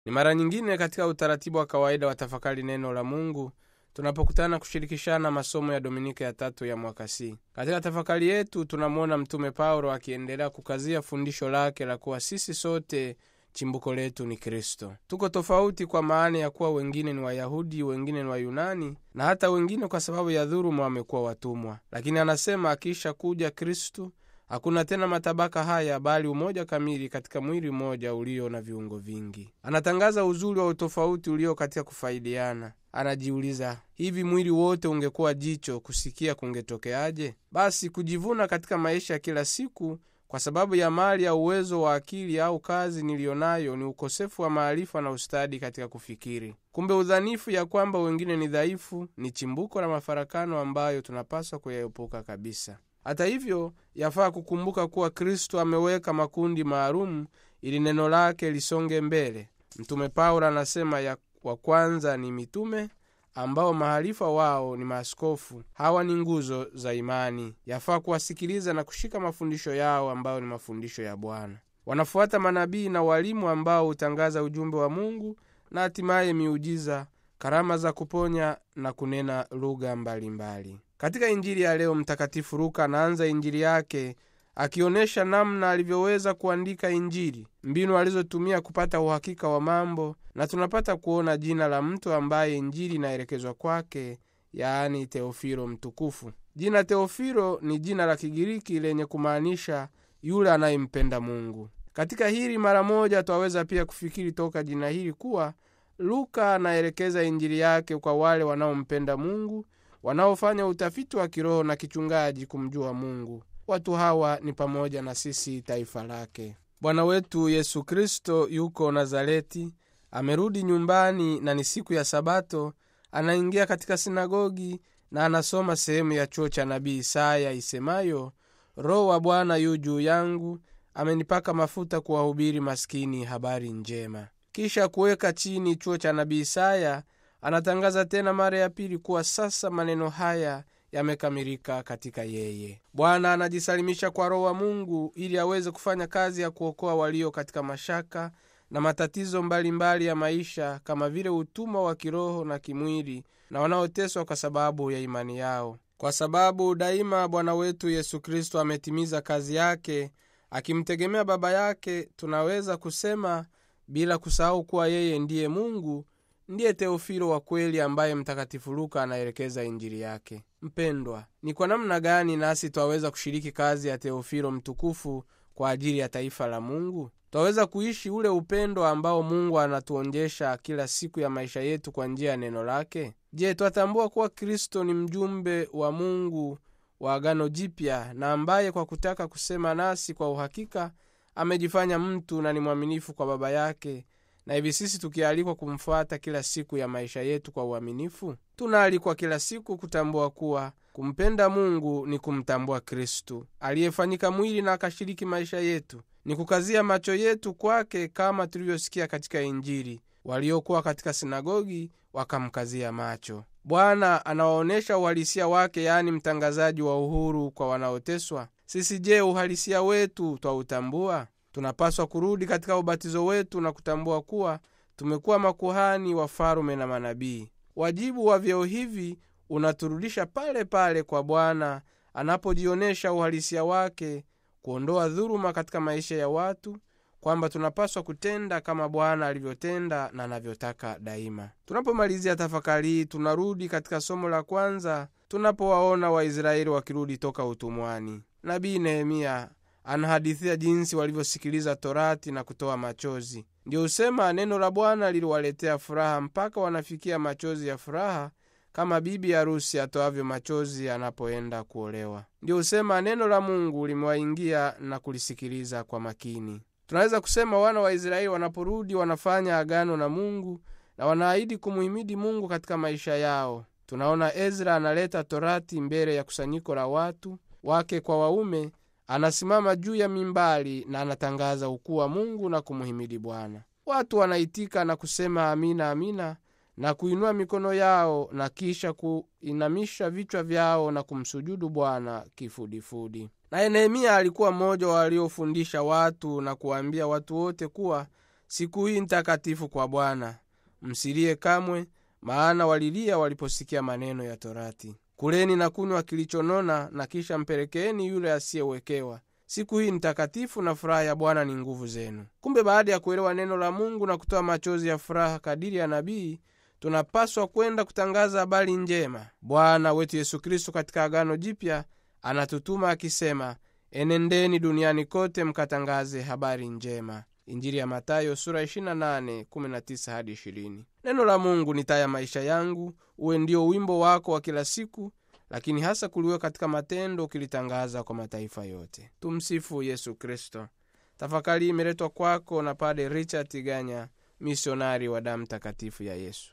Ni mara nyingine katika utaratibu wa kawaida wa tafakari neno la Mungu tunapokutana kushirikishana masomo ya Dominika ya tatu ya mwaka C. Katika tafakari yetu tunamwona Mtume Paulo akiendelea kukazia fundisho lake la kuwa sisi sote chimbuko letu ni Kristo. Tuko tofauti kwa maana ya kuwa wengine ni Wayahudi, wengine ni Wayunani na hata wengine kwa sababu ya dhuluma wamekuwa watumwa, lakini anasema akiisha kuja Kristu hakuna tena matabaka haya, bali umoja kamili katika mwili mmoja ulio na viungo vingi. Anatangaza uzuri wa utofauti ulio katika kufaidiana. Anajiuliza, hivi mwili wote ungekuwa jicho, kusikia kungetokeaje? Basi kujivuna katika maisha ya kila siku kwa sababu ya mali ya uwezo wa akili au kazi niliyonayo ni ukosefu wa maarifa na ustadi katika kufikiri. Kumbe udhanifu ya kwamba wengine ni dhaifu ni chimbuko la mafarakano ambayo tunapaswa kuyaepuka kabisa. Hata hivyo, yafaa kukumbuka kuwa Kristo ameweka makundi maalumu ili neno lake lisonge mbele. Mtume Paulo anasema ya wa kwanza ni mitume ambao mahalifa wao ni maaskofu. Hawa ni nguzo za imani, yafaa kuwasikiliza na kushika mafundisho yao ambayo ni mafundisho ya Bwana. Wanafuata manabii na walimu ambao hutangaza ujumbe wa Mungu na hatimaye miujiza, karama za kuponya na kunena lugha mbalimbali. Katika Injili ya leo, Mtakatifu Luka anaanza Injili yake akionyesha namna alivyoweza kuandika Injili, mbinu alizotumia kupata uhakika wa mambo, na tunapata kuona jina la mtu ambaye Injili inaelekezwa kwake, yaani Teofilo Mtukufu. Jina Teofilo ni jina la Kigiriki lenye kumaanisha yule anayempenda Mungu. Katika hili mara moja twaweza pia kufikiri toka jina hili kuwa Luka anaelekeza Injili yake kwa wale wanaompenda Mungu, wanaofanya utafiti wa kiroho na kichungaji kumjua Mungu. Watu hawa ni pamoja na sisi taifa lake. Bwana wetu Yesu Kristo yuko Nazareti, amerudi nyumbani na ni siku ya Sabato. Anaingia katika sinagogi na anasoma sehemu ya chuo cha nabii Isaya isemayo, Roho wa Bwana yu juu yangu, amenipaka mafuta kuwahubiri maskini habari njema. Kisha kuweka chini chuo cha nabii Isaya, anatangaza tena mara ya pili kuwa sasa maneno haya yamekamilika katika yeye. Bwana anajisalimisha kwa Roho wa Mungu ili aweze kufanya kazi ya kuokoa walio katika mashaka na matatizo mbalimbali mbali ya maisha, kama vile utumwa wa kiroho na kimwili, na wanaoteswa kwa sababu ya imani yao. Kwa sababu daima Bwana wetu Yesu Kristo ametimiza kazi yake akimtegemea Baba yake, tunaweza kusema bila kusahau kuwa yeye ndiye Mungu, ndiye Teofilo wa kweli ambaye Mtakatifu Luka anaelekeza Injili yake. Mpendwa, ni kwa namna gani nasi twaweza kushiriki kazi ya Teofilo mtukufu kwa ajili ya taifa la Mungu? Twaweza kuishi ule upendo ambao Mungu anatuonjesha kila siku ya maisha yetu kwa njia ya neno lake? Je, twatambua kuwa Kristo ni mjumbe wa Mungu wa Agano Jipya na ambaye kwa kutaka kusema nasi kwa uhakika amejifanya mtu na ni mwaminifu kwa Baba yake na hivi sisi tukialikwa kumfuata kila siku ya maisha yetu kwa uaminifu, tunaalikwa kila siku kutambua kuwa kumpenda Mungu ni kumtambua Kristu aliyefanyika mwili na akashiriki maisha yetu, ni kukazia macho yetu kwake, kama tulivyosikia katika Injili. Waliokuwa katika sinagogi wakamkazia macho. Bwana anawaonyesha uhalisia wake, yaani mtangazaji wa uhuru kwa wanaoteswa. Sisi je, uhalisia wetu twautambua? Tunapaswa kurudi katika ubatizo wetu na kutambua kuwa tumekuwa makuhani, wafalume na manabii. Wajibu wa vyeo hivi unaturudisha pale pale kwa Bwana anapojionyesha uhalisia wake, kuondoa dhuluma katika maisha ya watu, kwamba tunapaswa kutenda kama Bwana alivyotenda na anavyotaka daima. Tunapomalizia tafakari hii, tunarudi katika somo la kwanza, tunapowaona Waisraeli wakirudi toka utumwani. Nabii Nehemia anahadithia jinsi walivyosikiliza Torati na kutoa machozi. Ndiyo husema neno la Bwana liliwaletea furaha mpaka wanafikia machozi ya furaha, kama bibi harusi atoavyo machozi anapoenda kuolewa. Ndiyo husema neno la Mungu limewaingia na kulisikiliza kwa makini. Tunaweza kusema wana wa Israeli wanaporudi wanafanya agano na Mungu na wanaahidi kumuhimidi Mungu katika maisha yao. Tunaona Ezra analeta Torati mbele ya kusanyiko la watu wake kwa waume anasimama juu ya mimbari na anatangaza ukuu wa Mungu na kumuhimidi Bwana. Watu wanaitika na kusema amina, amina na kuinua mikono yao na kisha kuinamisha vichwa vyao na kumsujudu Bwana kifudifudi. Naye Nehemia alikuwa mmoja waliofundisha watu na kuwaambia watu wote kuwa siku hii ntakatifu kwa Bwana. Msilie kamwe, maana walilia waliposikia maneno ya Torati. Kuleni na kunywa kilichonona, na kisha mpelekeeni yule asiyewekewa. Siku hii ntakatifu na furaha ya Bwana ni nguvu zenu. Kumbe baada ya kuelewa neno la Mungu na kutoa machozi ya furaha kadiri ya nabii, tunapaswa kwenda kutangaza habari njema. Bwana wetu Yesu Kristo katika Agano Jipya anatutuma akisema, enendeni duniani kote mkatangaze habari njema. Injili ya Matayo sura 28 19 hadi 20. Neno la Mungu ni taa ya maisha yangu, uwe ndio wimbo wako wa kila siku, lakini hasa kuliwe katika matendo, ukilitangaza kwa mataifa yote. Tumsifu Yesu Kristo. Tafakari imeletwa kwako na Pade Richard Tiganya, misionari wa damu takatifu ya Yesu.